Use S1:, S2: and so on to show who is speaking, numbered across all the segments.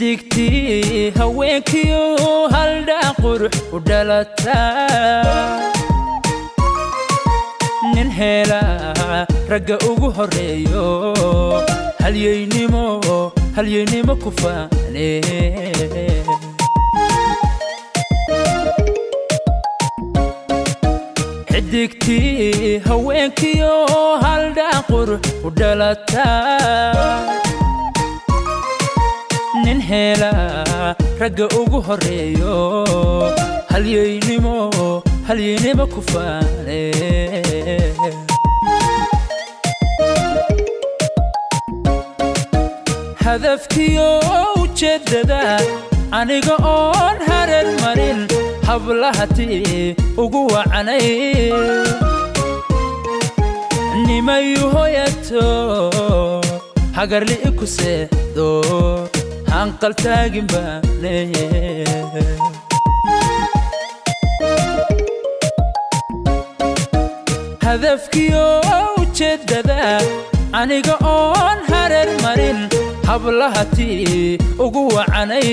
S1: xidigtii haweenkiyo haldhaa qurux u dhalataa nin heelaa ragga ugu horreeyo halyaynimo halyaynimo ku faane xidigtii haweenkiyo haldhaa qurux u dhalataa nin heelaa ragga ugu horreeyo halyaynimo halyaynimo ku faane hadafkiyo ujeeddada aniga oon hareer marin hablahatii ugu wacanay nimayu hoyato hagarli'i ku seexdo hanqaltaagin baane hadafkiyo ujeeddada aniga oon hareer marin hablahatii ugu wacanay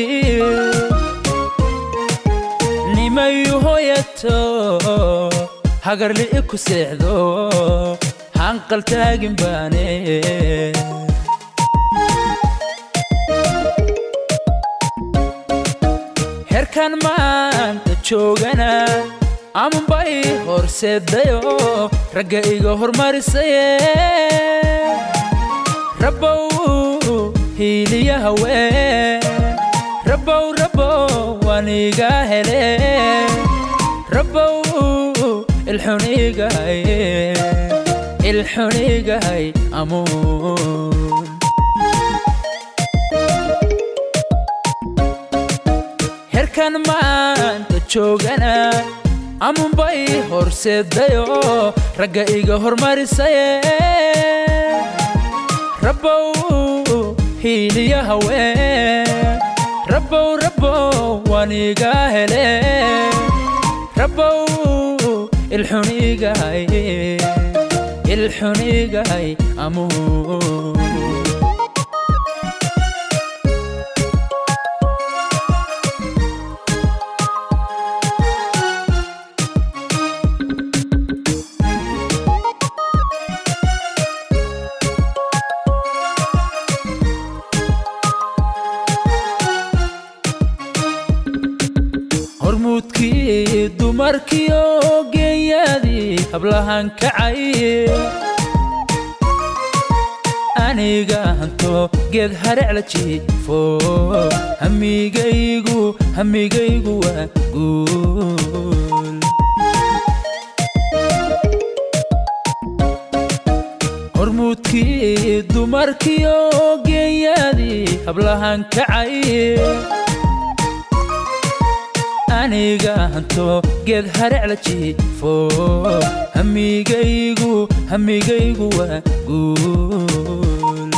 S1: nimayu hoyato hagarli'i ku seexdo hanqaltaagin baane herkan maanta joogana amanbay horseedayo ragga iga hormarisaye rabbow hiiliya haween rabbow rabbow waan iga hele rabbow ilxunigahay ilxunigahay amuun herkan maanta joogana amunbay horseedayo ragga iga hormarisaye rabbow hiiliya haween rabbow rabbow waan iga hele rabbow ilxunigahay ilxunigahay amuun hormuudkii dumarkiyo geeyaadii hablahan kacay aniga hanto geed harecla jiifo hamigaygu hamigaygu waa guul hormuudkii dumarkiyo geeyaadii hablahan kacay aniga hanto geed harecla jiifo hamigaygu hamigaygu waa guul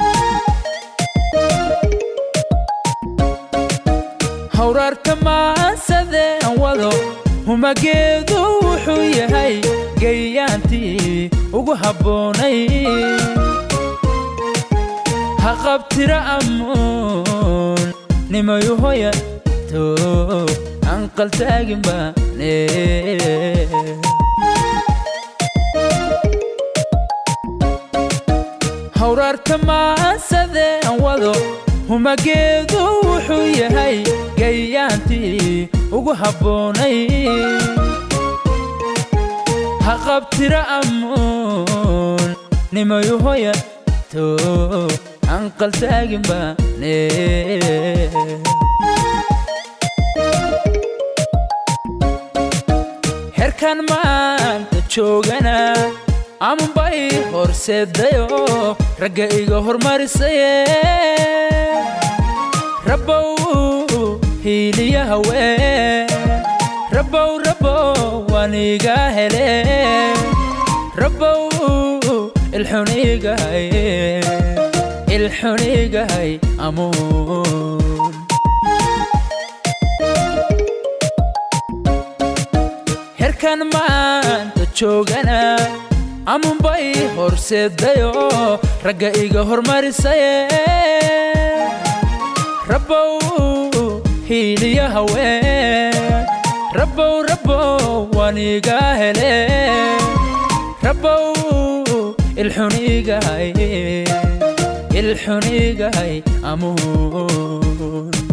S1: hawraarta maasadeen wado humageedu wuxuu yahay gayaantii ugu habboonay haqabtira amuun nimayu hoya anqaltaagin baane hawraarta maasadeen wado humageedu wuxuu yahay gayaantii ugu habboonay haqabtira amuun nimayu hoya to anqaltaagin baane herkan maanta joogana amanbay horseedayo ragga iga hormarisaye rabbow hiiliya haween rabbow rabbow waan iga hele rabbow ilxunigahay ilxunigahay amuun herkan maanta joogana amunbay horseedayo ragga iga hormarisaye rabbow hiiliya haween rabbow rabbow waniga hele rabbow ilxunigahay ilxunigahay amuun